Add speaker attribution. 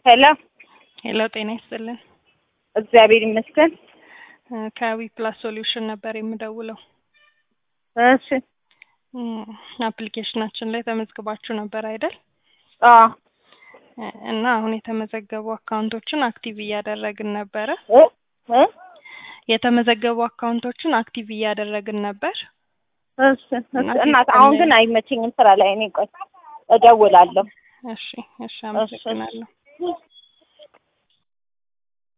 Speaker 1: ሄሎ
Speaker 2: ሄሎ ጤና ይስጥልን።
Speaker 1: እግዚአብሔር ይመስገን።
Speaker 2: እ ከዊ ፕላስ ሶሉሽን ነበር የምደውለው።
Speaker 1: እሺ
Speaker 2: እም፣ አፕሊኬሽናችን ላይ ተመዝግባችሁ ነበር አይደል?
Speaker 1: አዎ
Speaker 2: እ እና አሁን የተመዘገቡ አካውንቶችን አክቲቭ እያደረግን ነበረ።
Speaker 1: እ እ
Speaker 2: የተመዘገቡ አካውንቶችን አክቲቭ እያደረግን ነበር።
Speaker 1: እሺ እሺ። እናት አሁን ግን አይመቸኝም ስራ ላይ ነኝ። ቆይ እደውላለሁ።
Speaker 2: እሺ እሺ፣ አመሰግናለሁ።